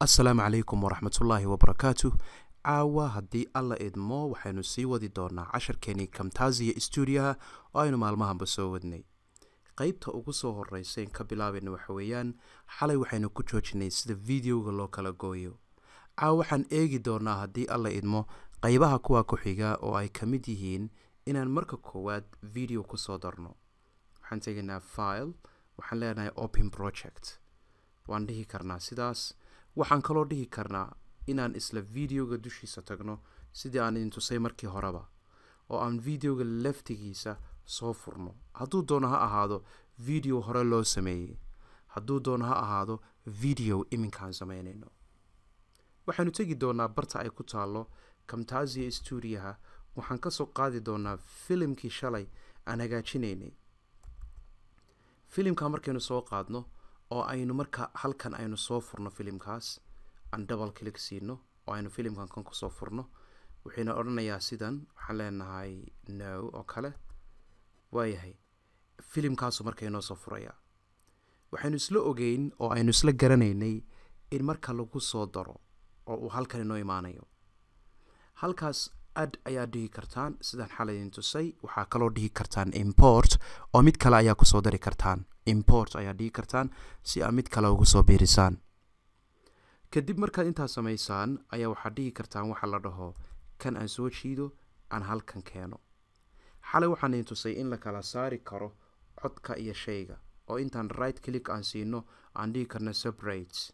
assalaamu calaykum waraxmatullaahi wabarakaatu caawa haddii alla idmo waxaynu sii wadi doonaa casharkeenii kamtaasiya stuudiyaha oo aynu maalmahanba soo wadnay qeybta ugu soo horeysayn ka bilaabayna waxa weeyaan xalay waxaynu ku joojinay sida videoga loo kala gooyo caawa waxaan eegi doonaa haddii alla idmo qeybaha kuwa ku xiga oo ay ka mid yihiin inaan marka koowaad video kusoo darno waxaan tegaynaa file waxaan leenahay open project waan dhihi karnaa sidaas waxaan kaloo dhihi karnaa inaan isla videoga dushiisa tagno sidii aan idin tusay markii horeba oo aan videoga laftigiisa soo furno hadduu doono ha ahaado video hore loo sameeyey hadduu doono ha ahaado video iminkaan sameynayno waxaanu tegi doonaa barta ay ku taalo camtasia stuudiyaha waxaan kasoo qaadi doonaa filimkii shalay aan hagaajinaynay filimka markaynu soo qaadno oo aynu marka halkan aynu soo furno filimkaas aan double click siino oo aynu filimkan kan kusoo furno wuxuuna odhanayaa sidan waxaan leenahay no oo kale waayahay filimkaasu marka inoo soo furayaa waxaynu isla ogeyn oo aynu isla garanaynay in marka lagu soo daro oo uu halkan inoo imaanayo halkaas ad ayaa dhihi kartaan sidaan xalay idin tusay waxaa kaloo dhihi kartaan import oo mid kale ayaa kusoo dari kartaan import ayaa dhihi kartaan si aad mid kale ugu soo biirisaan kadib markaad intaas samaysaan ayaa waxaad dhihi kartaan waxa la dhaho kan aan soo jiido aan halkan keeno xalay waxaan idin tusay in la kala saari karo codka iyo shayga oo intaan right click aan siino aan dhihi karno separate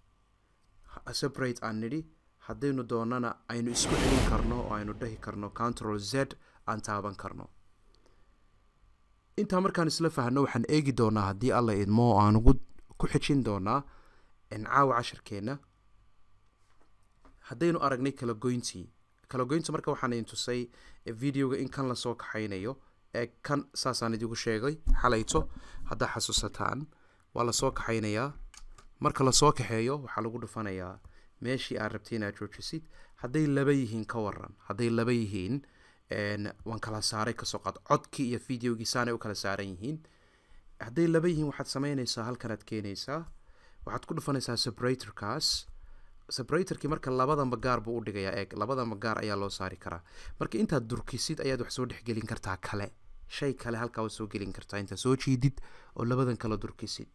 separate aan nidhi haddaynu doonana aynu isku celin karno oo aynu dhahi karno control z aan taaban karno intaa markaan isla fahno waxaan eegi doonaa haddii alla idmo oo aan ugu ku xijin doonaa caawa casharkeenna haddaynu aragnay kala goyntii kala goynta marka waxaan idin tusay videoga in kan lasoo kaxaynayo ee kan saasaan idigu sheegay xalayto haddaa xasuusataan waa lasoo kaxaynayaa marka lasoo kaxeeyo waxaa lagu dhufanayaa meeshii aad rabtay inaad joojisid hadday laba yihiin ka waran hadday laba yihiin waan kala saaray kasoo qaad codkii iyo videogii saanay u kala saaran yihiin hadday laba yihiin waxaad sameynaysaa halkanaad keenaysaa waxaad ku dhufanaysaa separatorkaas separatorkii marka labadanba gaar buu u dhigayaa eeg labadanba gaar ayaa loo saari karaa marka intaad durkisid ayaad wax soo dhexgelin kartaa kale shay kale halkaa waad soo gelin kartaa intaad soo jiidid oo labadan kala durkisid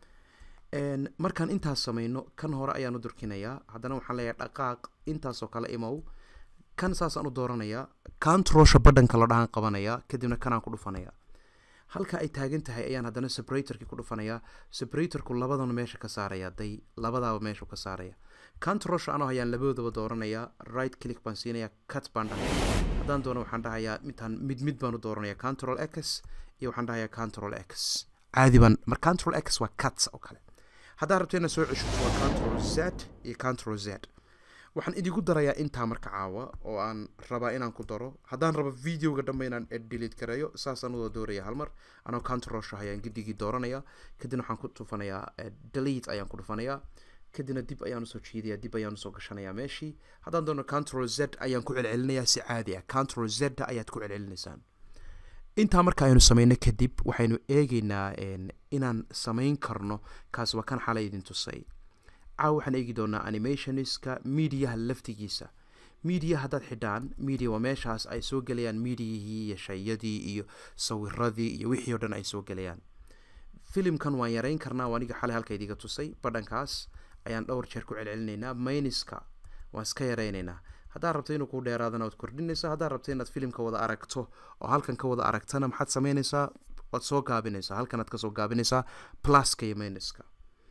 markaan intaas sameyno kan hore ayaan u durkinayaa haddana waxaan leeyahay dhaqaaq intaasoo kale imow kan saasaan u dooranayaa controlsha badhanka la dhahan qabanayaa kadibna kanaan ku dhufanayaa halka ay taagan tahay ayaan haddana separatorkii ku dhufanayaa separatorku labadana meesha ka saaraya day labadaaba meeshu ka saaraya controlsha anoo hayaan labadoodaba dooranayaa right click baan siinayaa cut baan dhahaya haddaan doono waxaan dhahayaa midtaan mid mid baan u dooranaya control x iyo waxaan dhahayaa control x caadi baan mar control x waa cut oo kale haddaa rabto inaad soo ceshuto waa control z iyo control z waxaan idigu darayaa intaa marka caawa oo aan rabaa inaan ku daro haddaan rabo videoga dhanba inaan delete gareeyo saasaan udoo dooraya halmar anoo controlsha ayaan gidigii dooranaya kadibna waxaan ku dhufanayaa delete ayaan ku dhufanayaa kadibna dib ayaan usoo jiidaya dib ayaan usoo gashanayaa meeshii haddaan doono control z ayaan ku celcelinayaa si caadi ah control z ayaad ku celcelinaysaan intaa marka aynu sameyno kadib waxaynu eegeynaa inaan sameyn karno kaas waa kan xalay idin tusay caawa waxaan eegi doonaa animationska mediaha laftigiisa media haddaad xidhaan media waa meeshaas ay soo gelayaan mediahii iyo shayadii iyo sawiradii iyo wixii o dhan ay soo gelayaan filimkan waan yareyn karnaa waa aniga xalay halka idiga tusay badhankaas ayaan dhowr jeer ku celcelinaynaa mayniska waan iska yareynaynaa haddaad rabto inuu ku dheeraadana waad kordhinaysaa haddaad rabto inaad filimka wada aragto oo halkan ka wada aragtana maxaad sameynaysaa waad soo gaabinaysaa halkanaad kasoo gaabinaysaa pluska iyo mayniska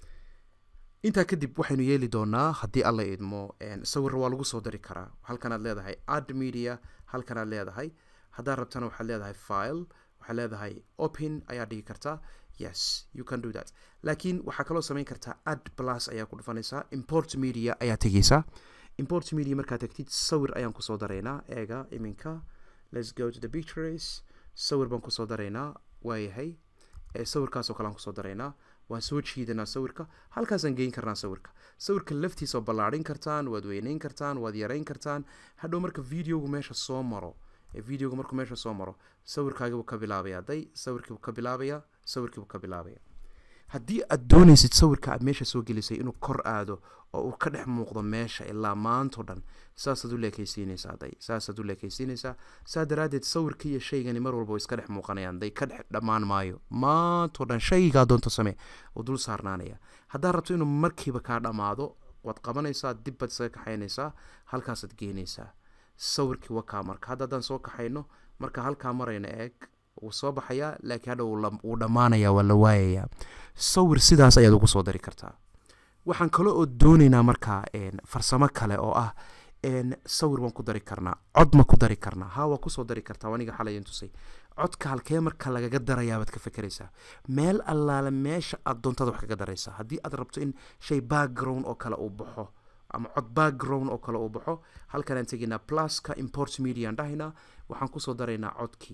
intaa kadib waxaynu yeeli doonaa haddii alla idmo sawir waa lagu soo dari karaa halkanaad leedahay ad media halkanaad leedahay haddaad rabtana waxaad leedahay file waxaad leedahay open ayaa dhigi kartaa yes you can do that laakiin waxaa kaloo sameyn kartaa ad plus ayaa ku dhufanaysaa import media ayaa tegeysaa import media markaad tagtid sawir ayaan kusoo daraynaa eega iminka let's go to the pictures sawir baan kusoo daraynaa waayahay sawirkaasoo kale aan kusoo daraynaa waan soo jiidanaa sawirka halkaasaan geyn karnaa sawirka sawirka laftiisa oo ballaadhin kartaan waad weyneyn kartaan waad yareyn kartaan hadhow marka videogu meesha soo maro videogu markuu meesha soo maro sawirkaagiibuu ka bilaabaya day sawirkiibuu ka bilaabaya sawirkiibuu ka bilaabaya haddii aad doonaysid sawirka aad meesha soo gelisay inuu kor aado oo uu ka dhex muuqdo meesha ilaa maantao dhan saasaad u leekaysiinaysaa day saasaad u leekaysiinaysaa saa daraaddeed sawirka iyo shaygani mar walba way iska dhex muuqanayaan day ka dhex dhammaan maayo maantao dhan shaygaa doonto samee oo dul saarnaanaya haddaad rabto inuu markiiba kaa dhammaado waad qabanaysaa dib baad isaga kaxaynaysaa halkaasaad geenaysaa sawirkii wakaa marka hadda haddaan soo kaxayno marka halkaa marayna eeg wuu soo baxayaa laakiin hadha wuu dhammaanayaa waa la waayayaa sawir sidaas ayaad ugu soo dari kartaa waxaan kale oo doonaynaa markaa farsamo kale oo ah sawir waan ku dari karnaa cod ma ku dari karnaa haa waa kusoo dari kartaa aniga xalayan tusay codka halkee marka lagaga darayaabaad ka fekeraysaa meel allaale meesha aad doontaad wax kaga daraysaa haddii aad rabto in shay background oo kale uu baxo ama cod background oo kale uu baxo halkanaan tegaynaa pluska import mediaan dhahaynaa waxaan kusoo daraynaa codkii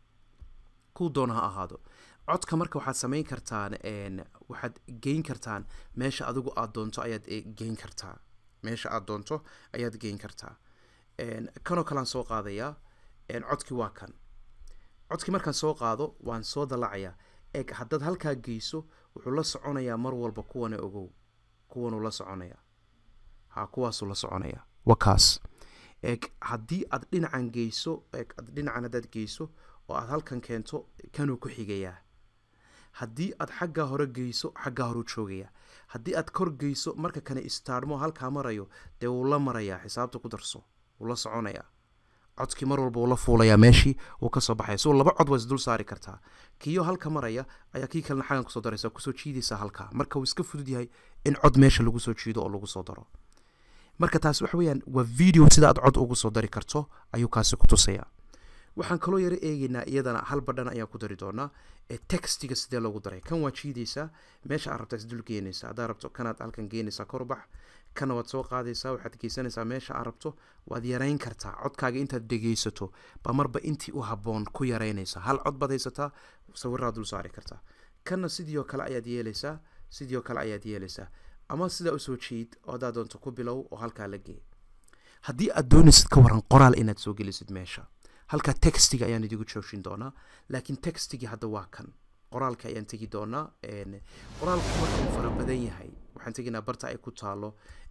kuu doona ha ahaado codka marka waxaad samayn kartaan waxaad geyn kartaan meesha adigu aad doonto ayaad geyn kartaa meesha aad doonto ayaad geyn kartaa kanoo kalean soo qaadayaa codkii waa kan codkii markaan soo qaado waan soo dalacayaa eeg haddaad halkaa geyso wuxuu la soconayaa mar walba kuwana ogow kuwanuu la soconayaa ha kuwaasuu la soconayaa waa kaas eeg haddii aad dhinacan geyso eeg dhinacan haddaad geyso oo aad halkan keento kanuu ku xigayaa haddii aad xaggaa hore geyso xaggaa horeu joogayaa haddii aad kor geyso marka kane istaadhmo halkaa marayo dee wuu la marayaa xisaabta ku darso wuu la soconayaa codkii mar walba wuu la fuulayaa meeshii wuu kasoo baxaya so laba cod waa isdul saari kartaa kiyo halka maraya ayaa kii kalena xaggan kusoo daraysa kusoo jiidaysaa halkaa marka wuu iska fudud yahay in cod meesha lagu soo jiido oo lagu soo daro marka taasi waxa weeyaan waa video sida aad cod ugu soo dari karto ayuu kaasi ku tusayaa waxaan kaloo yaro eegaynaa iyadana hal badhan ayaan ku dari doonaa ee textiga sidee loogu daray kan waa jiidaysaa meesha aad rabtaa isdul geenaysaa haddaad rabto kanaad halkan geenaysaa korbax kana waad soo qaadaysaa waxaad geysanaysaa meesha aad rabto waad yarayn kartaa codkaaga intaad dhegeysato ba marba intii u habboon ku yaraynaysaa hal cod baad haysataa sawiraad dul saari kartaa kanna sidii oo kale ayaad yeelaysaa sidii oo kale ayaad yeelaysaa ama sidaa usoo jiid oo haddaad doonto ku bilow oo halkaa la gee haddii aad doonaysid ka waran qoraal inaad soo gelisid meesha halkaa textiga ayaan idigu joojin doonaa laakiin textigii hadda waa kan qoraalka ayaan tegi doonaa qoraalku marka uu fara badan yahay waxaan tegaynaa barta ay ku taalo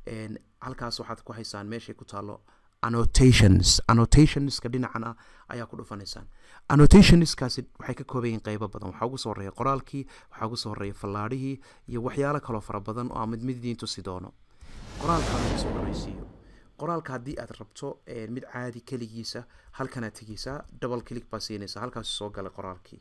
halkaas waxaad ku haysaan meeshay ku taalo annotations annotationska dhinacan ah ayaa ku dhufanaysaan annotationskaasi waxay ka kooban yihiin qeybo badan waxaa ugu soo horeeya qoraalkii waxaa ugu soo horeeya fallaadhihii iyo waxyaalo kaloo fara badan oo aan mid mid idiin tusi doono qoraalka lagu soo dhawaysiiyo qoraalka haddii aad rabto mid caadi keligiisa halkanaad tegeysaa double click baa siinaysaa halkaas soo gala qoraalkii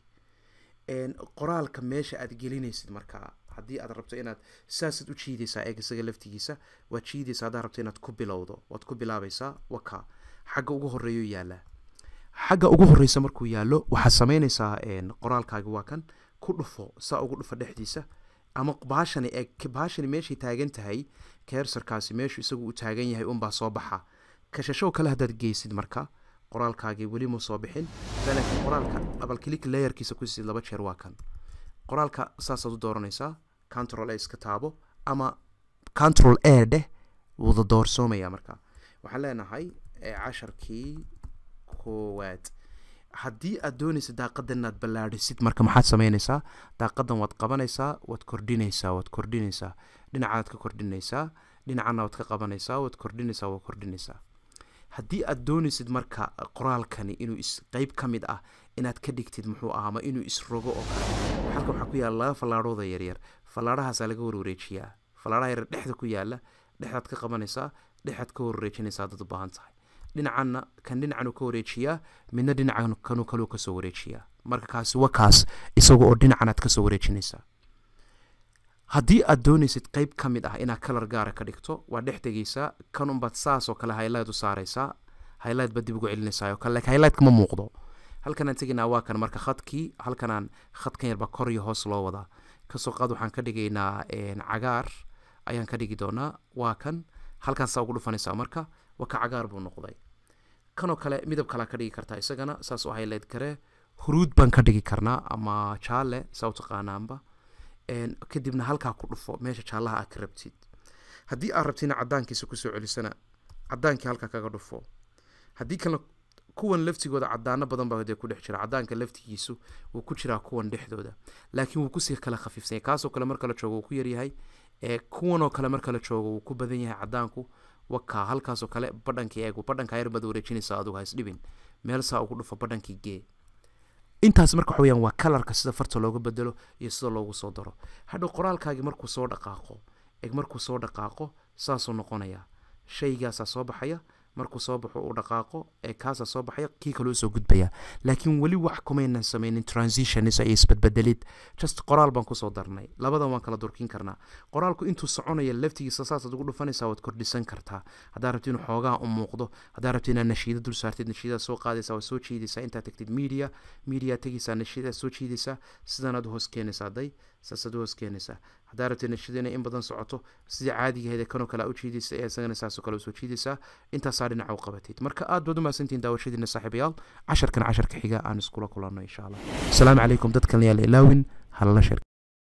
qoraalka meesha aad gelinaysid markaa haddii aad rabto inaad saasaad u jiidaysaa eeg isaga laftigiisa waad jiidaysaa haddaad rabto inaad ku bilowdo waad ku bilaabaysaa waka xagga ugu horeeyo yaallaa xagga ugu horeysa markuu yaallo waxaad samaynaysaa qoraalkaagi waa kan ku dhufo saa ugu dhufo dhexdiisa ama baashani eeg baashani meeshay taagan tahay keersarkaasi meeshu isagu uu taagan yahay unbaa soo baxa kashashow kale haddaad geysid marka qoraalkaagii weli mu soo bixin laakiin qoraalka abalkilik layerkiisa ku siid laba jeer waa kan qoraalka saasaad u dooranaysaa control a iska taabo ama control a dheh wuuda doorsoomaya marka waxaan leenahay casharkii koowaad haddii aad doonaysa daaqadan inaad ballaadhisid marka maxaad samaynaysaa daaqadan waad qabanaysaa waad kordhinaysaa waad kordhinaysaa dhinacaad ka kordhinaysaa dhinacana waad ka qabanaysaa waad kordhinaysaa waad kordhinaysaa haddii aad doonaysid marka qoraalkani inuu is qeyb ka mid ah inaad ka dhigtid muxuu ahaa ma inuu isrogo oo kale halka waxaa ku yaala laba fallaadhooda yaryar fallaadhahaasaa laga warwareejiyaa fallaadhaha yaryar dhexda ku yaala dhexdaad ka qabanaysaa dhexdaad ka warwareejinaysaa dad u baahan tahay dhinacanna kan dhinacan uu ka wareejiyaa midna dhinacan kanuu kaluu kasoo wareejiyaa marka kaasi waa kaas isaga oo dhinacanaad kasoo wareejinaysaa haddii aad doonaysid qeyb ka mid ah inaad kalar gaara ka dhigto waa dhex tegaysaa kan unbaad saas oo kale highlight u saaraysaa highlight baad dib ugu celinaysaa oo kale laakiin highlight ma muuqdo halkanaan tegaynaa waa kan marka khadkii halkanaan khadkan yarbaa kor iyo hoos loo wadaa kasoo qaad waxaan ka dhigaynaa cagaar ayaan ka dhigi doonaa waa kan halkaasaa ugu dhufanaysaa marka waa ka cagaar buu noqday kanoo kale midab kalaa ka dhigi kartaa isagana saas oo highlight karee huruud baan ka dhigi karnaa ama jaale saa u taqaanaanba kadibna halkaa ku dhufo meesha jaallaha aad ka rabtid haddii aad rabtina cadaankiisa kusoo celisana cadaankii halkaa kaga dhufo haddii kalena kuwan laftigooda cadaano badan baa dee ku dhex jira cadaanka laftigiisu wuu ku jiraa kuwan dhexdooda laakiin wuu kusii kala khafiifsanya kaasoo kale marka la joogo wuu ku yaryahay ee kuwanoo kale marka la joogo wuu ku badan yahay cadaanku wakaa halkaasoo kale badhankii eeg badhanka yar baad wareejinaysaa adugu haisdhibin meel saa ugu dhufo badhankii gee intaas marka waxa weyaan waa kalarka sida farta looga bedelo iyo sida loogu soo daro hadhow qoraalkaagii markuu soo dhaqaaqo eg markuu soo dhaqaaqo saasuu noqonayaa shaygaasaa soo baxaya markuu soo baxo uu dhaqaaqo ee kaasaa soo baxaya kii kaloo soo gudbaya laakiin weli wax kumaynan sameynin transitionis iyo isbedbedelid just qoraal baan kusoo darnay labadan waan kala durkin karnaa qoraalku intuu soconaya laftigiisa saasaad ugu dhufanaysaa waad kordhisan kartaa haddaa rabti inuu xoogaa u muuqdo haddaa rabti inaad nashiida dul saartid nashiidaa soo qaadaysaa waad soo jiidaysaa intaad tagtid media media tegaysaa nashiidaa soo jiidaysaa sidanaad u hoos keenaysaa day saasaad u hoos keenaysaa haddaa rabti nashiida inay in badan socoto sidii caadigaheeda kanoo kale u jiidaysa ee isagana saasoo kale usoo jiidaysaa intaasaa dhinaca u qabatid marka aad baad u mahadsantihin daawashadiina saaxiibayaal casharkan casharka xiga aan iskula kulanno insha allah asalaamu calaykum dadkan yaal ilaawin halala shir